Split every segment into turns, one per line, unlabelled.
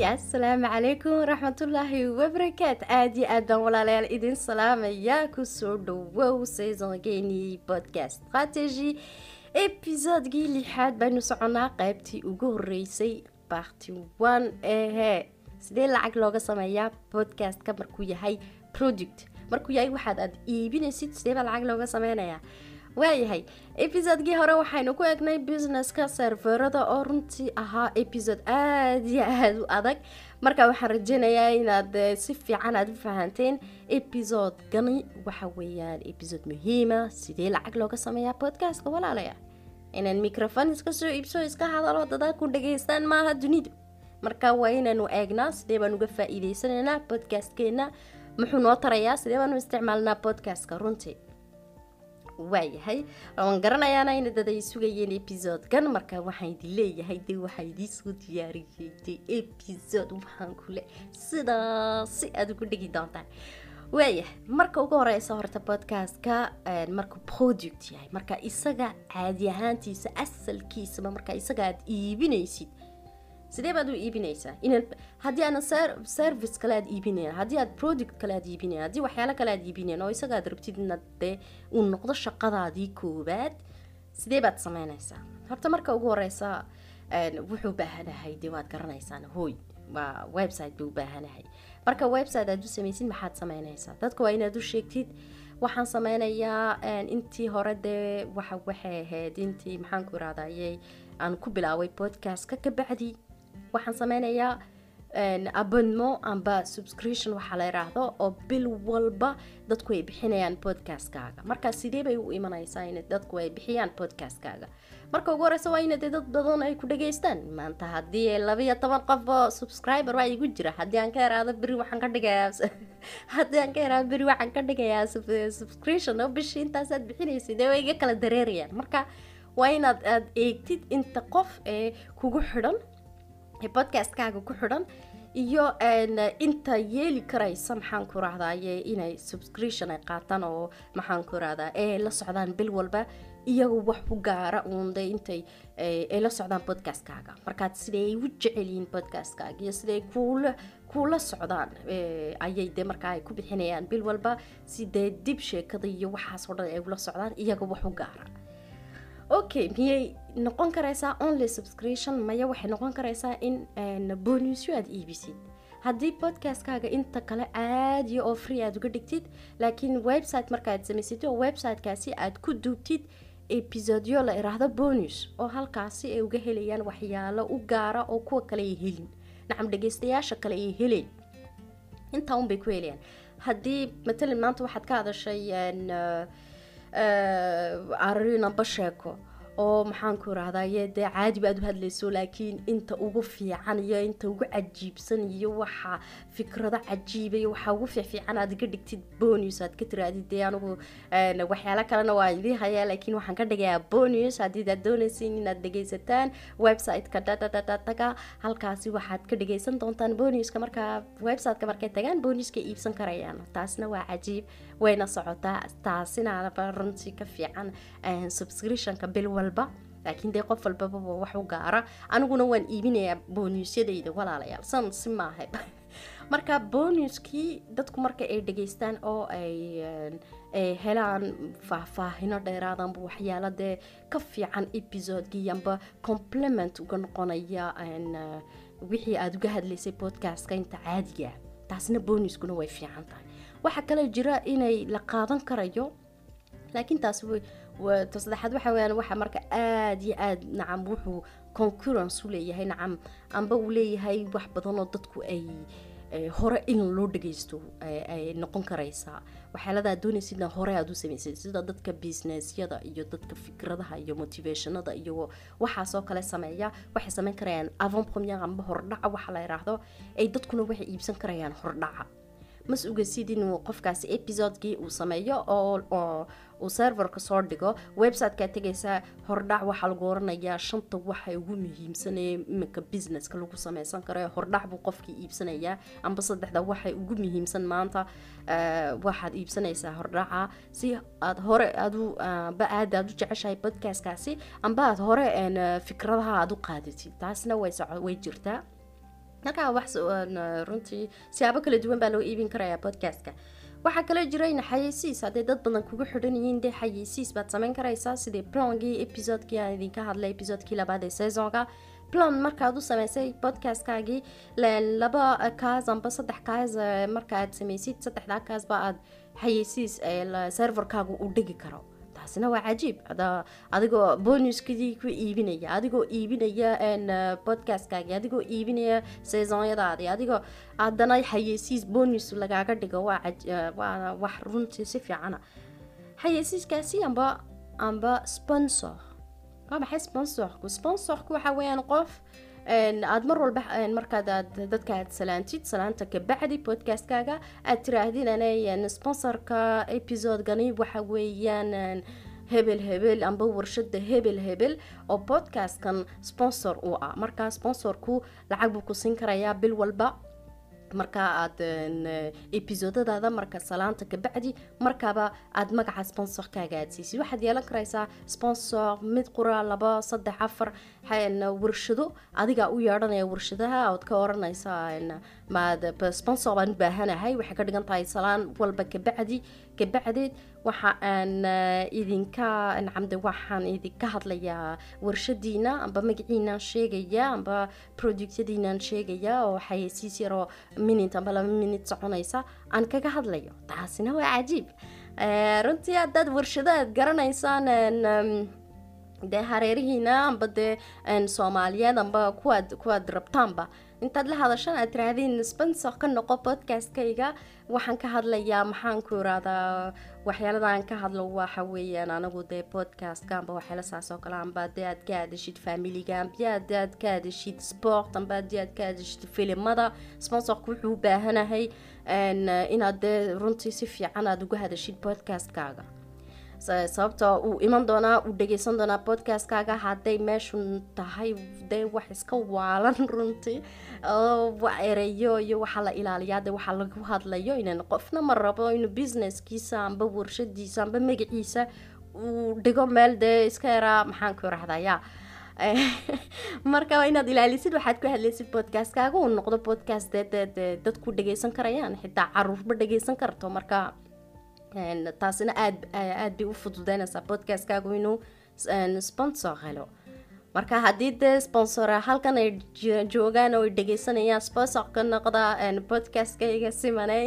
asalaamu calaykum waraxmatullaahi wabarakaatu aada iyo aad baan walaalayaal idin salaamaya kusoo dhawow saisongeenii podcast strategy episodegii lixaad baynu soconaa qaybtii ugu horeysay barty one ehe sidee lacag looga sameeyaa podcastka markuu yahay product markuu yahay waxaad aad iibinaysid sidee baa lacag looga sameynayaa waayahay episodegii hore waxaynu ku egnay businesska serverada oo runtii ahaa episode aada iyo aada u adag marka waxaan rajeynayaa inaad si fiican aada u fahanteen episodegani waxa weeyaan episode muhiima sidee lacag looga sameeyaa podcastka walaalaya inaan microfon iska soo iibso iska hadalo dadaad ku dhageystaan maaha dunidu marka waa inaanu eegnaa sidee baan uga faa-iideysanaynaa podcastkeena muxuu noo tarayaa sidee baanu isticmaalnaa podcastka runtii waayahay waan garanayaana ina dad ay sugayeen episodekan marka waxaan idin leeyahay de waxaa idiisoo diyaariyey de episode waxaan kule sidaasi aada ugu dhigi doontaan waayahay marka ugu horeysa horta podcastka markuu product yahay marka isaga caadi ahaantiisa asalkiisaba marka isaga aada iibinaysid sidee baad u iibinaysaa inaan haddii aanan service kale aad iibinayn haddii aad product kale aad iibinayn haddii waxyaalo kale aad iibinayn oo isaga aad rabtid inaad dee uu noqdo shaqadaadii koowaad sidee baad sameynaysaa horta marka ugu horeysa wuxuu baahanahay dee waad garanaysaan hooy waa website buu baahanahay marka website aad u samaysid maxaad sameynaysaa dadka waa inaad u sheegtid waxaan sameynayaa intii hore dee waxa waxay ahayd intii maxaanku irahdayey aan ku bilaaway podcastka ka bacdi waxaan sameynayaa abonnement amba subscription waxaa la yiraahdo oo bil walba dadku ay bixinayaan podcastkaaga marka sidee bay u imanaysaa in dadku ay bixiyaan podcastkaaga marka ugu horeysa waa ina dee dad badan ay ku dhageystaan maanta haddii labayo toban qof oo subscriber waa igu jira haddii aan ka yaraado beri waxaan ka dhigayaa haddii aan ka yaraado beri waxaan ka dhigayaa subscription oo bishii intaasaad bixinaysa dee way iga kala dareerayaan marka waa inaad aada eegtid inta qof ee kugu xidhan podcastkaaga ku xidhan iyo inta yeeli karaysa maxaan ku rahdaye inay subscription ay qaataan oo maxaan ku rahdaa ee la socdaan bil walba iyagu wax u gaara uunde intay ay la socdaan podcastkaaga markaad siday ay u jecelyihiin podcastkaaga iyo siday kuula kuula socdaan ayay de markaa ay ku bixinayaan bil walba sidee dib sheekada iyo waxaasoo dhan ay ula socdaan iyaga wax u gaara okay miyay noqon karaysaa only subscription maya waxay noqon karaysaa in bonusyo aada iibisid haddii podcastkaaga inta kale caadiya oo free aada uga dhigtid laakiin website markaaad samaysatid oo websitekaasi aada ku duubtid episodyo la iraahdo bonus oo halkaasi ay uga helayaan waxyaalo u gaara oo kuwa kale ay helin nacam dhageystayaasha kale ay heleen intaa unbay ku helayaan haddii matalan maanta waxaad ka hadashay arinamba sheeko oo maxaanku irahdaye dee caadiba aad u hadlayso laakiin inta ugu fiican iyo inta ugu cajiibsan iyo waxa fikrado cajiiba iyo waxaa ugu fiicfiican aad ga dhigtid bonus aad ka tiraadid dee anigu waxyaalo kalena waa idii hayaa laakiin waxaan ka dhigayaa bonus haddii aad doonaysin inaad dhegaysataan website-ka dadadadadaga halkaasi waxaad ka dhagaysan doontaan bonuska markaa website-ka markay tagaan bonuska iibsan karayaan taasna waa cajiib wayna socotaa taasinaaba runtii ka fiican subscriptionka bil walba laakiin dee qof walbaba wax u gaara aniguna waan iibinayaa bonusyadayda walaalayaal san si maaha marka bonuskii dadku marka ay dhageystaan oo ay helaan faahfaahino dheeraadanba waxyaalo dee ka fiican episodekii amba complement uga noqonaya wixii aada uga hadlaysay podcastka inta caadiga taasna bonuskuna way fiican tahay waxaa kaloo jira inay la qaadan karayo laakiin taas ta saddexaad waxa weyaan waxa marka aada iyo aada nacam wuxuu concurrence u leeyahay nacam amba uu leeyahay wax badan oo dadku ay hore in loo dhageysto ay noqon karaysaa waxyaaladaa doonaysidna hore aada u samaysid sida dadka businessyada iyo dadka fikradaha iyo motivationada iyo waxaasoo kale sameeya waxay sameyn karayaan avant premier amba hordhaca waxa la yiraahdo ay dadkuna waxay iibsan karayaan hordhaca mas ogesid inuu qofkaasi episodekii uu sameeyo oo uu serverka soo dhigo websiteka tegaysaa hordhac waxaa lagu oranayaa shanta waxa ugu muhiimsanee iminka businesska lagu sameysan karo hordhac buu qofkii iibsanayaa amba saddexda waxay ugu muhiimsan maanta waxaad iibsanaysaa hordhaca si aad hore adu ba aad aad u jeceshahay podcastkaasi amba aad hore fikradaha aad u qaadatid taasna way way jirtaa markaa wax runtii siyaabo kala duwan baa loo iibin karayaa podcastka waxaa kaloo jira in xayeysiis hadday dad badan kugu xidhan yihiin dee xayeysiis baad samayn karaysaa sidii plongii episodekii aan idinka hadlay episodekii labaad ee saisonka plan markaad u sameysay podcastkaagii laba kaas amba saddex kaas marka aad sameysid saddexdaa kaasba aad xayeysiis serverkaagu u dhigi karo taasina waa cajiib adigoo bonuskadii ku iibinaya adigoo iibinaya podcastkaagii adigoo iibinaya saisonyadaadii adigoo haddana xayeysiis bonus lagaaga dhigo waa wax runtii si fiicana xayeysiiskaasi amba amba sponsor waa maxay sponsorku sponsorku waxa weeyaan qof aada mar walba markaad aad dadka aad salaantid salaanta kabacdi podcastkaaga aad tiraahdin anay sponsorka episodegani waxa weeyaan hebel hebel amba warshada hebel hebel oo podcastkan sponsor u ah markaa sponsorku lacag buu ku siin karayaa bil walba markaa aad episodadaada marka salaanta kabacdi markaaba aad magaca sponsorkaaga aad siisid waxaad yeelan karaysaa sponsor mid qura laba saddex afar warshado adigaa u yeedhanaya warshadaha ood ka oranaysaa maad sponsor baan u baahanahay waxay ka dhigan tahay salaan walba kabacdi kabacdeed waxa aan idinka camde waxaan idinka hadlayaa warshadiina amba magaciinaan sheegaya amba productyadiinaan sheegaya oo xayeysiis yaroo minute amba laba minute soconaysa aan kaga hadlayo taasina waa cajiib runtii haddaad warshado aad garanaysaan dee hareerihiina amba dee soomaaliyeed amba kuwaad kuwaad rabtaanba intaad la hadashaan aad tiraahdiin sponsor ka noqo podcastkayga waxaan ka hadlayaa maxaan ku irahdaa waxyaaladaan ka hadlo waxa weeyaan anagu dee podcastka amba waxyaala saas oo kale amba dee aad ka hadashid familiga amba ade aad ka hadashid sport amba ade aad ka hadashid filimada sponsorku wuxuu u baahanahay inaad dee runtii si fiican aad uga hadashid podcastkaaga sababta uu iman doonaa uu dhageysan doonaa podcastkaaga hadday meeshu tahay dee wax iska waalan runtii ereyo iyo waxaa la ilaaliyaa de waxaa lagu hadlayo inan qofna ma rabo inuu businesskiisa amba warshadiisa amba magaciisa uu dhigo meel dee iska yaraa maxaan ku irahdayaa marka waa inaad ilaalisid waxaad ku hadlaysid podcastkaaga uu noqdo podcast dee dee dadku dhageysan karayaan xitaa caruurba dhageysan karto marka taasina aad aad bay u fududeynaysaa podcastkaagu inuu sponsor helo marka haddii dee sponsor halkan ay joogaan oo ay dhegeysanayaan sponsor ka noqda podcastkayga simaney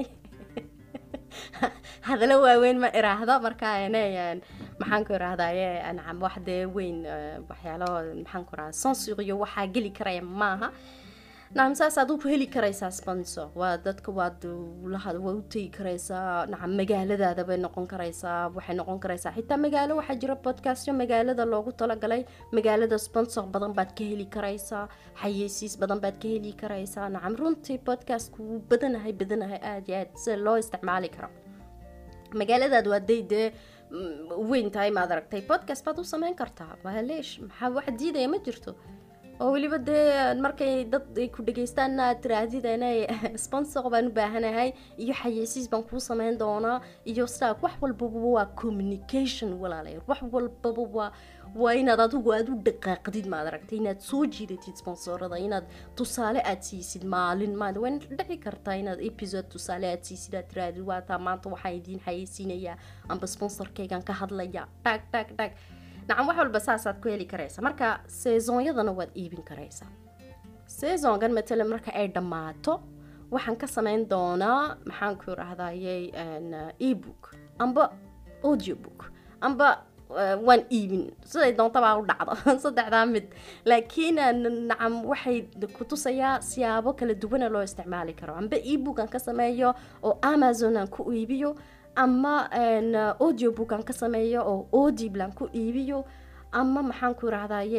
hadalo waaweyn ma iraahdo marka maxaan ku irahdaye ancam wax dee weyn waxyaalo maxaan ku irahda sonsor iyo waxaa geli karaya maaha nacam saas aad u heli karaysaa sponsor waa dadka waad lahad waa u tegi karaysaa nacam magaaladaada bay noqon karaysaa waxay noqon karaysaa xitaa magaalo waxaa jira podcastyo magaalada loogu talagalay magaalada sponsor badan baad ka heli karaysaa xayeysiis badan baad ka heli karaysaa nacam runtii podcastku wuu badanahay badanahay aada iyo aad sida loo isticmaali karo magaaladaad waa day dee weyn tahay maad aragtay podcast baad u sameyn kartaa waaleesh maxaa wax diidaya ma jirto oo weliba dee markay dad ay ku dhageystaan aad tiraahdid inay sponsor baan u baahanahay iyo xayeysiis baan kuu sameyn doonaa iyo staak wax walbaba waa communication walaalayaal wax walbaba waa waa inaad adigu aada u dhaqaaqdid maad aragtay inaad soo jiidatid sponsorada inaad tusaale aad siisid maalin maad waa dhici kartaa inaad episode tusaale aad siisid aad tirahdid waataa maanta waxaa idiin xayeysiinayaa amba sponsorkaygan ka hadlaya dhag dhag dhag nacam wax walba saasaad ku heli karaysa marka saisonyadana waad iibin karaysaa saisongan matalan marka ay dhammaato waxaan ka sameyn doonaa maxaan ku irahdaye ebook amba audiobook amba waan iibin siday doontabaa u dhacdo saddexdaa mid laakiin nacam waxay kutusayaa siyaabo kala duwana loo isticmaali karo amba ebook aan ka sameeyo oo amazon aan ku iibiyo ama audiobook aan ka sameeyo oo audiblan ku iibiyo ama maxaan ku irahdaye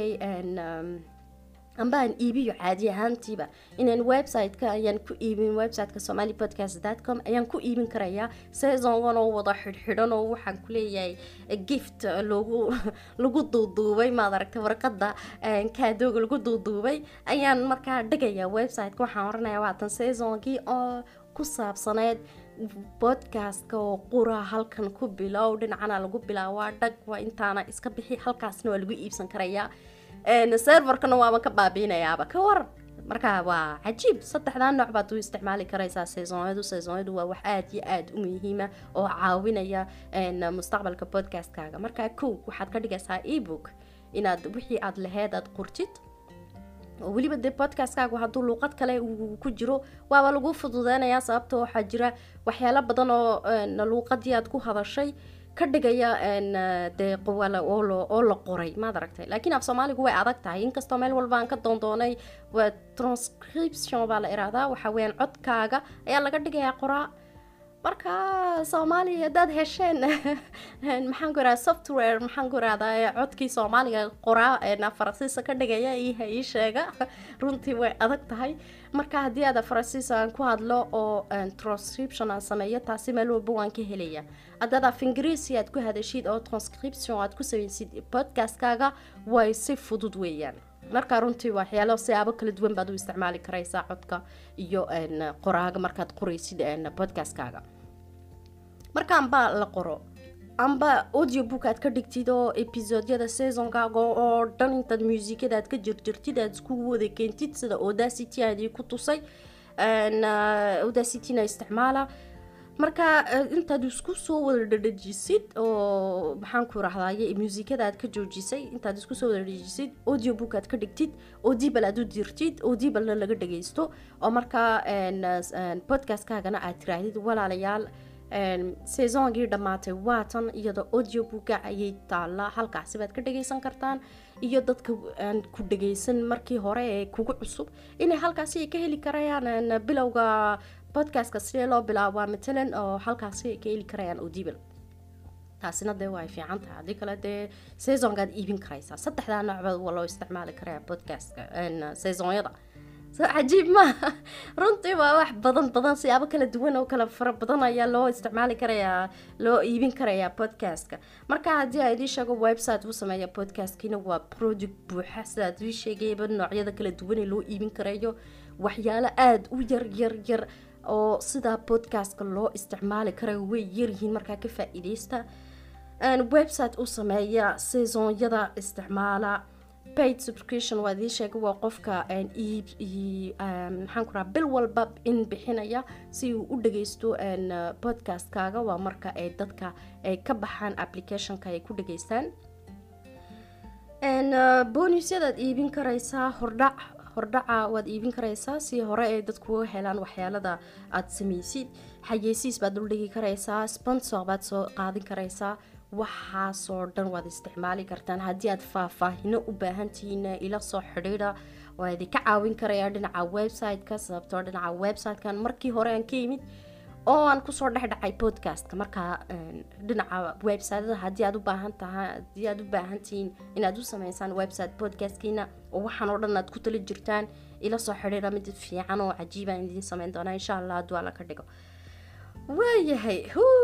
amba aan iibiyo caadi ahaantiiba inaan website-ka ayaan ku iibin website-ka somali podcast com ayaan ku iibin karayaa saisongan oo wada xidhxidhan oo waxaan ku leeyahay gift loogu lagu duuduubay maad aragtay warqada kaadooga lagu duuduubay ayaan markaa dhigayaa website-ka waxaan oranayaa waatan saisongii oo ku saabsaneyd podcastka oo qura halkan ku bilow dhinacana lagu bilaawaa dhag waa intaana iska bixi halkaasna waa lagu iibsan karayaa serverkana waaba ka baabiinayaaba ka waran marka waa cajiib saddexdaa nooc baad u isticmaali karaysaa saisonyadu saisonyadu waa wax aada iyo aada u muhiima oo caawinaya mustaqbalka podcastkaaga marka kow waxaad ka dhigaysaa ebook inaad wixii aad laheyd aad qortid oo weliba dee podcastkaagu hadduu luuqad kale uu ku jiro waaba lagu fududeynayaa sababta waxaa jira waxyaalo badan oo luuqadii aad ku hadashay ka dhigaya dee oo la qoray maad aragtay laakiin af soomaaligu way adag tahay inkastoo meel walba aan ka doondoonay waa transcription baa la irahdaa waxa weyaan codkaaga ayaa laga dhigayaa qoraa marka soomaaliya haddaad hesheen maxaan ku irahda software maxaan ku irahdaa codkii soomaaliga qoraa faransiisa ka dhigaya iha ii sheega runtii way adag tahay marka haddii aad faransiis aan ku hadlo oo transcription aan sameeyo taasi meel walba waan ka helaya haddaad af ingiriisi aad ku hadashid oo transcription aad ku sameysid podcastkaaga way si fudud weeyaan marka runtii waxyaalo siyaabo kala duwan baad u isticmaali karaysaa codka iyo qoraaga markaad qoraysid podcastkaaga marka amba la qoro amba audio book aad ka dhigtid oo episodyada saisonkaaga oo dhan intaad muusikada aad ka jirjirtid aad isku wada keentid sida audacity aadii ku tusay audacityna isticmaala marka intaad isku soo wada dhadhajisid oo maxaan ku rahdaye muusikada aad ka joojisay intaad isku soo wada dhadhajisid audio book aad ka dhigtid audibal aad u dirtid audibalna laga dhagaysto oo markaa podcastkaagana aad tiraahdid walaalayaal saisongii dhammaatay waatan iyadoo audio booka ayay taallaa halkaasi baad ka dhagaysan kartaan iyo dadka aan ku dhagaysan markii hore ee kugu cusub inay halkaasi ay ka heli karayaan bilowga podcastka sidee loo bilaabaa matalan oo halkaasi ay ka heli karayaan audibal taasina dee waa ay fiican tahay haddii kale dee saisongaad iibin karaysaa saddexdaa noocba waa loo isticmaali karaya podcastka saisonyada cajiib maaha runtii waa wax badan badan siyaabo kala duwan oo kala fara badan ayaa loo isticmaali karayaa loo iibin karayaa podcastka marka haddii a idii sheego website uu sameeya podcastkina waa project buuxa sidaad ii sheegayba noocyada kala duwan ee loo iibin karayo waxyaalo aada u yar yar yar oo sidaa podcastka loo isticmaali karayo way yaryihiin markaa ka faa-iideysta website u sameeya saisonyada isticmaala paid subscription waa idii sheegay waa qofka iib maxaan ku raha bil walba in bixinaya si uu u dhageysto podcastkaaga waa marka ay dadka ay ka baxaan applicationka ay ku dhageystaan bonusyadaad iibin karaysaa hordhac hordhaca waad iibin karaysaa si hore ay dadku uga helaan waxyaalada aada sameysid xayeysiis baad uldhigi karaysaa sponsor baad soo qaadin karaysaa waxaasoo dhan waad isticmaali kartaan haddii aad faahfaahino u baahantihiin ila soo xidhiidha waa idinka caawin karayaa dhinaca website-ka sababtoo dhinaca website-kan markii hore aan ka yimid oo aan kusoo dhexdhacay podcastka markaa dhinaca websiteda haddii aad u baahan tahay haddii aad u baahantihiin inaad u sameysaan website podcastkiina oo waxaan oo dhan aad ku tali jirtaan ila soo xidhiidha mid fiican oo cajiibaan idiin sameyn doonaa insha allah hadduu alla ka dhigo waayahay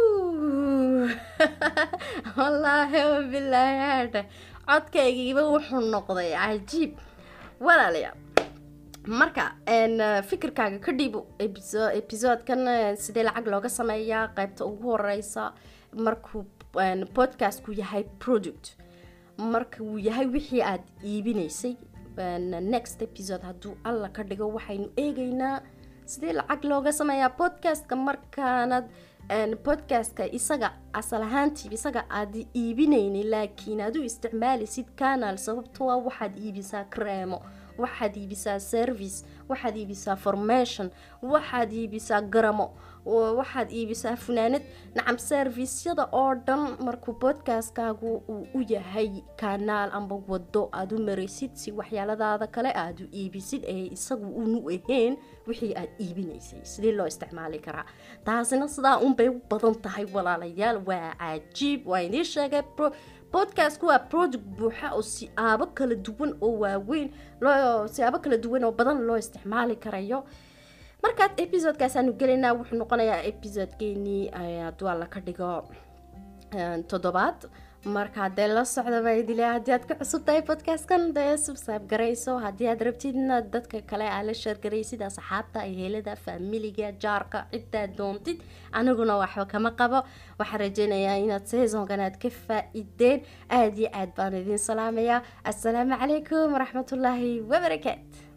wallaahi wabilaahi haadha codkaygiiba wuxuu noqday cajiib walaalayaal marka fikirkaaga ka dhiibo episodkan sidee lacag looga sameeyaa qaybta ugu horeysa markuu podcastku yahay product marka uu yahay wixii aada iibinaysay next episode hadduu alla ka dhigo waxaynu eegaynaa sidee lacag looga sameeyaa podcastka markaanad podcastka isaga asal ahaantii isaga aad iibinaynin laakiin aad u isticmaalisid canal sababto a waxaad iibisaa creemo waxaad iibisaa service waxaad iibisaa formation waxaad iibisaa garamo waxaad iibisaa funaanad nacam servisyada oo dhan markuu podcastkaagu uu u yahay kanaal amba wado aad u maraysid si waxyaaladaada kale aad u iibisid ee isagu unu ahayn wixii aad iibinaysay sidee loo isticmaali karaa taasina sidaa unbay u badan tahay walaalayaal waa cajiib waa idiin sheegay podcastku waa project buuxa oo siyaabo kala duwan oo waaweyn loo siyaabo kala duwan oo badan loo isticmaali karayo markaad episodekaasaanu gelaynaa wuxuu noqonayaa episodekeenii hadduu alla ka dhigo toddobaad marka dee la socda baa idile haddii aad ka cusub tahay podcastkan dee subsaab garayso haddii aad rabtidna dadka kale aa la sheergaraysid asxaabta ehelada faamiliga jaarka ciddaad doontid aniguna waxba kama qabo waxaan rajeynayaa inaad seasonkan aad ka faa-ideen aada iyo aad baan idiin salaamayaa assalaamu calaykum waraxmatullaahi wabarakaat